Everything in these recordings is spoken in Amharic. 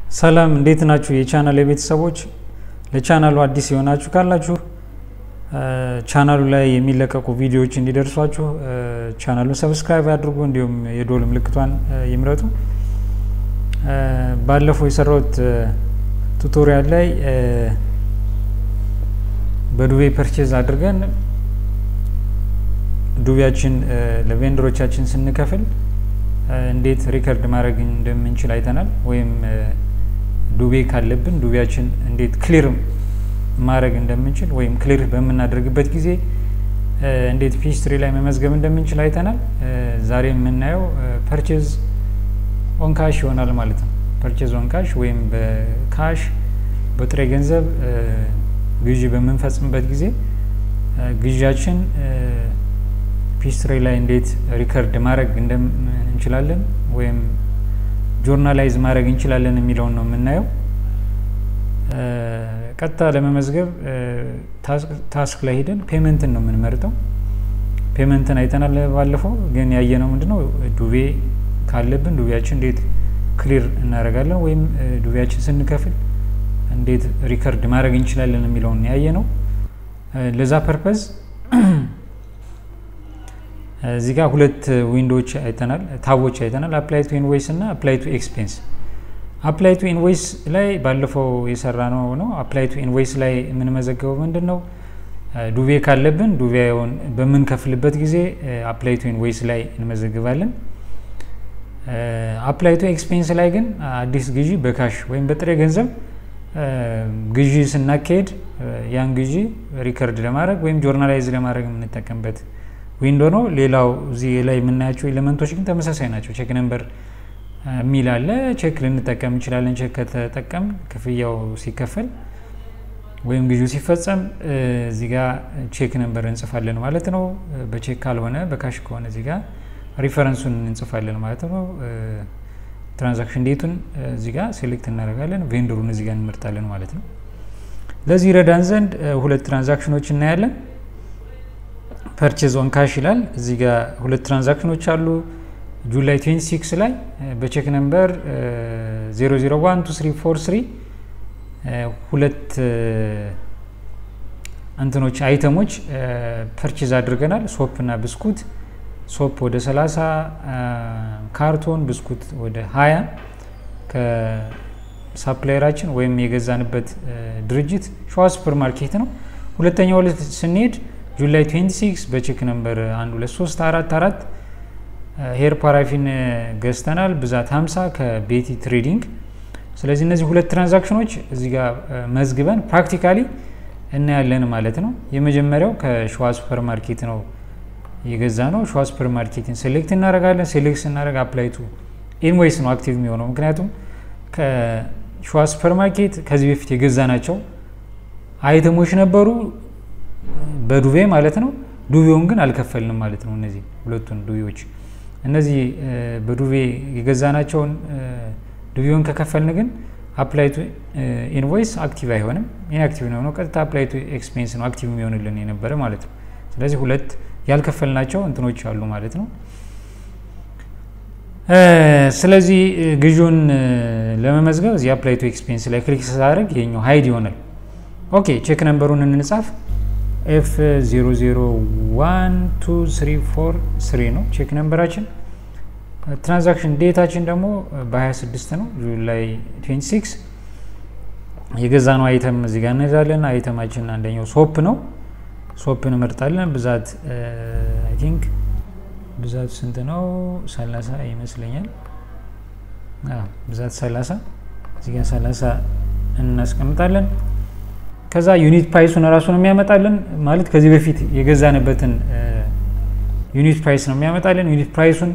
ሰላም እንዴት ናችሁ? የቻናል የቤተሰቦች ለቻናሉ አዲስ የሆናችሁ ካላችሁ ቻናሉ ላይ የሚለቀቁ ቪዲዮዎች እንዲደርሷችሁ ቻናሉን ሰብስክራይብ አድርጉ፣ እንዲሁም የዶል ምልክቷን ይምረጡ። ባለፈው የሰራሁት ቱቶሪያል ላይ በዱቤ ፐርቼዝ አድርገን ዱቤያችን ለቬንደሮቻችን ስንከፍል እንዴት ሪከርድ ማድረግ እንደምንችል አይተናል። ወይም ዱቤ ካለብን ዱቤያችን እንዴት ክሊር ማድረግ እንደምንችል ወይም ክሊር በምናደርግበት ጊዜ እንዴት ፒስትሪ ላይ መመዝገብ እንደምንችል አይተናል። ዛሬ የምናየው ፐርቼዝ ኦንካሽ ይሆናል ማለት ነው። ፐርቼዝ ኦንካሽ ወይም በካሽ በጥሬ ገንዘብ ግዢ በምንፈጽምበት ጊዜ ግዢያችን ፒስትሪ ላይ እንዴት ሪከርድ ማድረግ እንችላለን ወይም ጆርናላይዝ ማድረግ እንችላለን የሚለውን ነው የምናየው። ቀጥታ ለመመዝገብ ታስክ ላይ ሄደን ፔመንትን ነው የምንመርጠው። ፔመንትን አይተናል ባለፈው፣ ግን ያየነው ምንድነው ዱቤ ካለብን ዱቤያችን እንዴት ክሊር እናደርጋለን ወይም ዱቤያችን ስንከፍል እንዴት ሪከርድ ማድረግ እንችላለን የሚለውን ያየ ነው። ለዛ ፐርፐዝ እዚህ ጋር ሁለት ዊንዶዎች አይተናል፣ ታቦች አይተናል። አፕላይ ቱ ኢንቮይስ እና አፕላይ ቱ ኤክስፔንስ። አፕላይ ቱ ኢንቮይስ ላይ ባለፈው የሰራ ነው ነው። አፕላይ ቱ ኢንቮይስ ላይ የምንመዘገበው ምንድን ነው? ዱቤ ካለብን ዱቤውን በምንከፍልበት ጊዜ አፕላይ ቱ ኢንቮይስ ላይ እንመዘግባለን። አፕላይ ቱ ኤክስፔንስ ላይ ግን አዲስ ግዢ በካሽ ወይም በጥሬ ገንዘብ ግዢ ስናካሄድ ያን ግዢ ሪከርድ ለማድረግ ወይም ጆርናላይዝ ለማድረግ የምንጠቀምበት ዊንዶ ነው። ሌላው እዚህ ላይ የምናያቸው ኤሌመንቶች ግን ተመሳሳይ ናቸው። ቼክ ነምበር የሚል አለ። ቼክ ልንጠቀም እንችላለን። ቼክ ከተጠቀም ክፍያው ሲከፈል ወይም ግዢው ሲፈጸም እዚህ ጋ ቼክ ነምበር እንጽፋለን ማለት ነው። በቼክ ካልሆነ በካሽ ከሆነ እዚህ ጋ ሪፈረንሱን እንጽፋለን ማለት ነው። ትራንዛክሽን ዴቱን እዚህ ጋ ሴሌክት እናደርጋለን። ቬንደሩን እዚህ ጋ እንመርጣለን ማለት ነው። ለዚህ ረዳን ዘንድ ሁለት ትራንዛክሽኖች እናያለን። ፐርቼዝ ኦን ካሽ ይላል። እዚህ ጋር ሁለት ትራንዛክሽኖች አሉ። ጁላይ 26 ላይ በቼክ ነምበር 001243 ሁለት እንትኖች አይተሞች ፐርቼዝ አድርገናል። ሶፕ እና ብስኩት። ሶፕ ወደ 30 ካርቶን፣ ብስኩት ወደ 20 ከሳፕላየራችን ወይም የገዛንበት ድርጅት ሸዋ ሱፐር ማርኬት ነው። ሁለተኛው ዕለት ስንሄድ ጁላይ 26 በቼክ ነምበር 12344 ሄር ፓራፊን ገዝተናል። ብዛት 50 ከቤቲ ትሬዲንግ። ስለዚህ እነዚህ ሁለት ትራንዛክሽኖች እዚህ ጋር መዝግበን ፕራክቲካሊ እናያለን ማለት ነው። የመጀመሪያው ከሸዋ ሱፐር ማርኬት ነው የገዛ ነው። ሸዋ ሱፐር ማርኬትን ሴሌክት እናደርጋለን። ሴሌክት ስናደርግ አፕላይቱ ኢንቮይስ ነው አክቲቭ የሚሆነው ምክንያቱም ከሸዋ ሱፐር ማርኬት ከዚህ በፊት የገዛ ናቸው አይተሞች ነበሩ በዱቤ ማለት ነው። ዱቤውን ግን አልከፈልንም ማለት ነው። እነዚህ ሁለቱን ዱቤዎች እነዚህ በዱቤ የገዛናቸውን ዱቤውን ከከፈልን ግን አፕላይ ቱ ኢንቮይስ አክቲቭ አይሆንም። ኢንአክቲቭ ነው፣ ቀጥታ አፕላይ ቱ ኤክስፔንስ ነው አክቲቭ የሚሆንልን የነበረ ማለት ነው። ስለዚህ ሁለት ያልከፈልናቸው እንትኖች አሉ ማለት ነው። ስለዚህ ግዢውን ለመመዝገብ እዚህ አፕላይ ቱ ኤክስፔንስ ላይ ክሊክ ሳደርግ ይሄኛው ሀይድ ይሆናል። ኦኬ ቼክ ነምበሩን እንጻፍ ኤፍ 001234 ነው ቼክ ነምበራችን። ትራንዛክሽን ዴታችን ደግሞ በ26 ነው ጁላይ 26 የገዛ ነው አይተም እዚህ ጋር እንሄዳለን። አይተማችን አንደኛው ሶፕ ነው። ሶፕ እንመርጣለን። ብዛት አይ ቲንክ ብዛት ስንት ነው? 30 ይመስለኛል። ብዛት 30 እዚህ ጋር 30 እናስቀምጣለን። ከዛ ዩኒት ፕራይሱን እራሱ ነው የሚያመጣልን። ማለት ከዚህ በፊት የገዛንበትን ዩኒት ፕራይስ ነው የሚያመጣልን። ዩኒት ፕራይሱን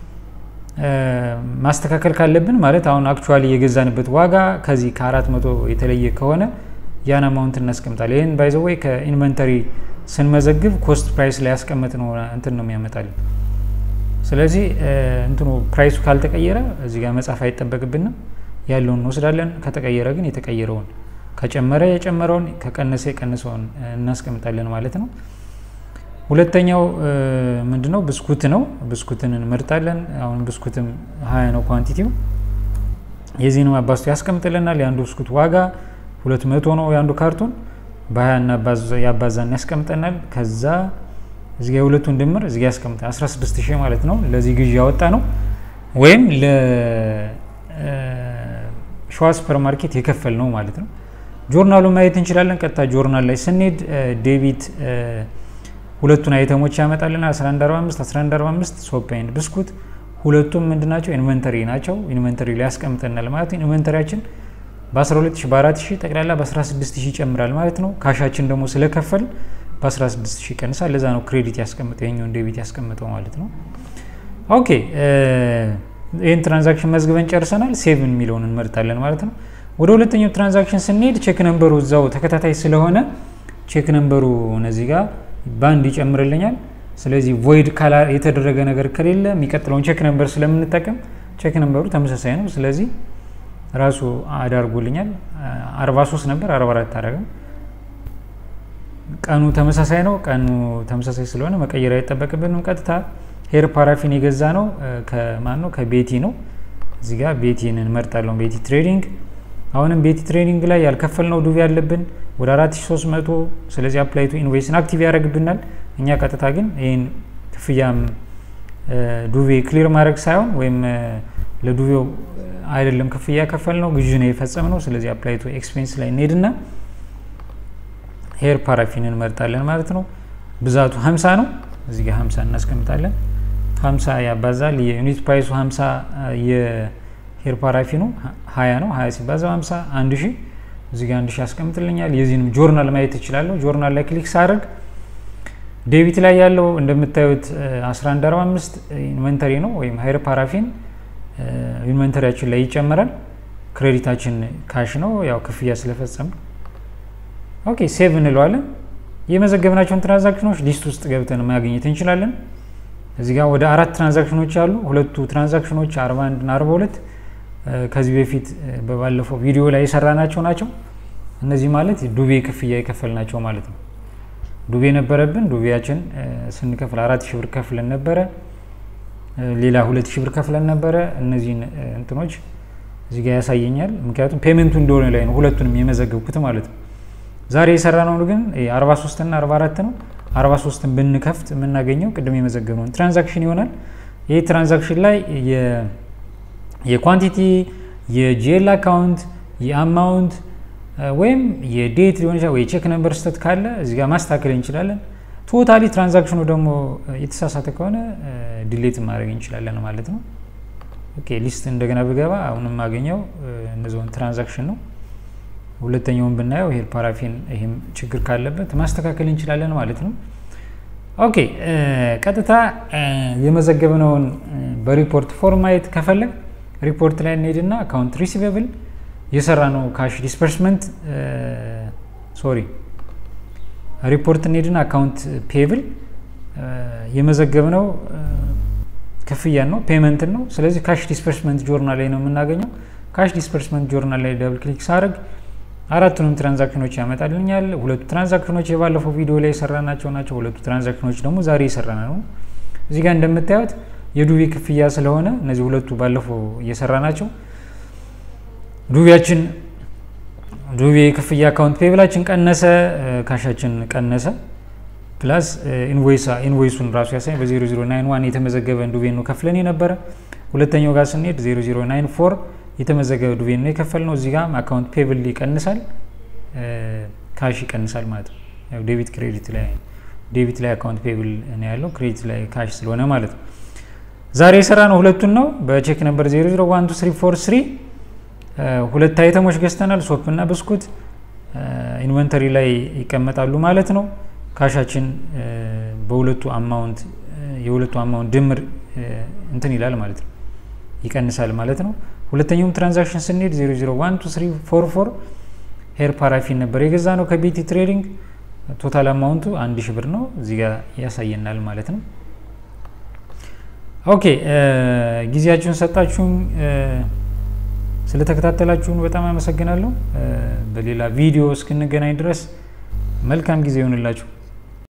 ማስተካከል ካለብን ማለት አሁን አክቹዋሊ የገዛንበት ዋጋ ከዚህ ከአራት መቶ የተለየ ከሆነ ያን አማውንት እናስቀምጣለን። ይህን ባይዘወይ ከኢንቨንተሪ ስንመዘግብ ኮስት ፕራይስ ላይ ያስቀመጥ ነው እንትን ነው የሚያመጣልን። ስለዚህ እንትኑ ፕራይሱ ካልተቀየረ እዚህ ጋር መጻፍ አይጠበቅብንም። ያለውን እንወስዳለን። ከተቀየረ ግን የተቀየረውን ከጨመረ የጨመረውን ከቀነሰ የቀነሰውን እናስቀምጣለን ማለት ነው። ሁለተኛው ምንድ ነው? ብስኩት ነው። ብስኩትን እንመርጣለን። አሁን ብስኩትም ሀያ ነው ኳንቲቲው። የዚህንም አባዝቶ ያስቀምጥልናል። የአንዱ ብስኩት ዋጋ ሁለት መቶ ነው። የአንዱ ካርቶን በሀያ ያባዛን ያስቀምጠናል። ከዛ እዚጋ የሁለቱን ድምር እዚጋ ያስቀምጠናል 16 ሺህ ማለት ነው። ለዚህ ግዢ ያወጣ ነው ወይም ለሸዋ ሱፐር ማርኬት የከፈል ነው ማለት ነው። ጆርናሉ ማየት እንችላለን። ቀጥታ ጆርናል ላይ ስንሄድ ዴቢት ሁለቱን አይተሞች ያመጣልናል 1145 1145 ሶፕ ኤንድ ብስኩት ሁለቱም ምንድን ናቸው? ኢንቨንተሪ ናቸው። ኢንቨንተሪ ላይ ያስቀምጠናል ማለት ነው። ኢንቨንተሪያችን በ12000 በ4000 ጠቅላላ በ16000 ይጨምራል ማለት ነው። ካሻችን ደግሞ ስለከፈል በ16000 ይቀንሳል። ለዛ ነው ክሬዲት ያስቀምጠው የኛውን ዴቢት ያስቀምጠው ማለት ነው። ኦኬ ይህን ትራንዛክሽን መዝግበን ጨርሰናል። ሴቭ የሚለውን እንመርጣለን ማለት ነው። ወደ ሁለተኛው ትራንዛክሽን ስንሄድ ቼክ ነንበሩ እዛው ተከታታይ ስለሆነ ቼክ ነንበሩ እነዚህ ጋር ባንድ ይጨምርልኛል። ስለዚህ ቮይድ የተደረገ ነገር ከሌለ የሚቀጥለውን ቼክ ነንበር ስለምንጠቀም ቼክ ነንበሩ ተመሳሳይ ነው። ስለዚህ ራሱ አዳርጎልኛል። 43 ነበር 44 አረገም። ቀኑ ተመሳሳይ ነው። ቀኑ ተመሳሳይ ስለሆነ መቀየር አይጠበቅብንም። ቀጥታ ሄር ፓራፊን የገዛ ነው ከማን ነው? ከቤቲ ነው። እዚህ ጋር ቤቲን እንመርጣለን። ቤቲ ትሬዲንግ አሁንም ቤቲ ትሬዲንግ ላይ ያልከፈልነው ዱቤ ያለብን ወደ 4300 ስለዚህ አፕላይቱ ኢንቮይስን አክቲቭ ያደርግብናል። እኛ ቀጥታ ግን ይህን ክፍያም ዱቤ ክሊር ማድረግ ሳይሆን ወይም ለዱቤው አይደለም ክፍያ ከፈል ነው ግዥ ነው የፈጸም ነው። ስለዚህ አፕላይቱ ኤክስፔንስ ላይ እንሄድና ሄር ፓራፊን እንመርጣለን ማለት ነው። ብዛቱ 50 ነው። እዚህ ጋር 50 እናስቀምጣለን። 50 ያባዛል። የዩኒት ፕራይሱ 50 የሄር ፓራፊኑ 20 ነው። 20 ሲባዛ 50 1 ሺህ እዚህ ጋር 1 ሺህ ያስቀምጥልኛል። የዚህንም ጆርናል ማየት እችላለሁ። ጆርናል ላይ ክሊክ ሳደርግ ዴቢት ላይ ያለው እንደምታዩት 1145 ኢንቨንተሪ ነው ወይም ሄር ፓራፊን ኢንቨንተሪያችን ላይ ይጨመራል። ክሬዲታችን ካሽ ነው ያው ክፍያ ስለፈጸም ኦኬ ሴቭ እንለዋለን። የመዘገብናቸውን ትራንዛክሽኖች ሊስት ውስጥ ገብተን ማግኘት እንችላለን። እዚህ ጋር ወደ አራት ትራንዛክሽኖች አሉ። ሁለቱ ትራንዛክሽኖች 41 እና 42 ከዚህ በፊት በባለፈው ቪዲዮ ላይ የሰራናቸው ናቸው። እነዚህ ማለት ዱቤ ክፍያ የከፈልናቸው ማለት ነው። ዱቤ ነበረብን። ዱቤያችን ስንከፍል አራት ሺህ ብር ከፍለን ነበረ። ሌላ ሁለት ሺህ ብር ከፍለን ነበረ። እነዚህን እንትኖች እዚህ ጋር ያሳየኛል። ምክንያቱም ፔመንቱ እንደሆነ ላይ ነው ሁለቱንም የመዘገብኩት ማለት ነው። ዛሬ የሰራ ነው ግን 43 እና 44 ነው። 43ን ብንከፍት የምናገኘው ቅድም የመዘገብነውን ትራንዛክሽን ይሆናል። ይህ ትራንዛክሽን ላይ የኳንቲቲ የጂኤል አካውንት የአማውንት ወይም የዴት ሊሆን ይችላል ወይ የቼክ ነምበር ስህተት ካለ እዚህ ጋር ማስተካከል እንችላለን። ቶታሊ ትራንዛክሽኑ ደግሞ የተሳሳተ ከሆነ ዲሌት ማድረግ እንችላለን ማለት ነው። ኦኬ ሊስት እንደገና ብገባ አሁን የማገኘው እነዚውን ትራንዛክሽን ነው። ሁለተኛውን ብናየው ሄር ፓራፊን ይህም ችግር ካለበት ማስተካከል እንችላለን ማለት ነው። ኦኬ ቀጥታ የመዘገብነውን በሪፖርት ፎርም ማየት ከፈለግ ሪፖርት ላይ እንሄድና አካውንት ሪሲቨብል የሰራ ነው ካሽ ዲስፐርስመንት ሶሪ ሪፖርት እንሄድና አካውንት ፔብል የመዘገብነው ክፍያን ነው ፔመንትን ነው። ስለዚህ ካሽ ዲስፐርስመንት ጆርናል ላይ ነው የምናገኘው። ካሽ ዲስፐርስመንት ጆርናል ላይ ደብል ክሊክ ሳደርግ አራቱንም ትራንዛክሽኖች ያመጣልኛል። ሁለቱ ትራንዛክሽኖች የባለፈው ቪዲዮ ላይ የሰራናቸው ናቸው። ሁለቱ ትራንዛክሽኖች ደግሞ ዛሬ የሰራና ነው። እዚህ ጋር እንደምታዩት የዱቤ ክፍያ ስለሆነ እነዚህ ሁለቱ ባለፈው እየሰራ ናቸው። ዱቤያችን ዱቤ ክፍያ አካውንት ፔብላችን ቀነሰ፣ ካሻችን ቀነሰ። ፕላስ ኢንቮይሱን ራሱ ያሳይ በ0091 የተመዘገበ ዱቤ ነው ከፍለን የነበረ። ሁለተኛው ጋር ስንሄድ 0094 የተመዘገበ ዱቤ ነው የከፈል ነው። እዚህ ጋር አካውንት ፔብል ይቀንሳል፣ ካሽ ይቀንሳል ማለት ነው። ዴቢት ክሬዲት ላይ ዴቢት ላይ አካውንት ፔብል ነው ያለው፣ ክሬዲት ላይ ካሽ ስለሆነ ማለት ነው። ዛሬ የሰራ ነው ሁለቱን ነው። በቼክ ነምበር 001234 ሁለት አይተሞች ገዝተናል፣ ሶፕ እና ብስኩት ኢንቨንተሪ ላይ ይቀመጣሉ ማለት ነው። ካሻችን በሁለቱ አማውንት የሁለቱ አማውንት ድምር እንትን ይላል ማለት ነው ይቀንሳል ማለት ነው። ሁለተኛውም ትራንዛክሽን ስንሄድ 001234 ሄር ፓራፊን ነበር የገዛ ነው ከቤቲ ትሬዲንግ ቶታል አማውንቱ አንድ ሺ ብር ነው እዚህ ጋር ያሳየናል ማለት ነው። ኦኬ ጊዜያችሁን ሰጣችሁን ስለተከታተላችሁን በጣም አመሰግናለሁ። በሌላ ቪዲዮ እስክንገናኝ ድረስ መልካም ጊዜ ይሆንላችሁ።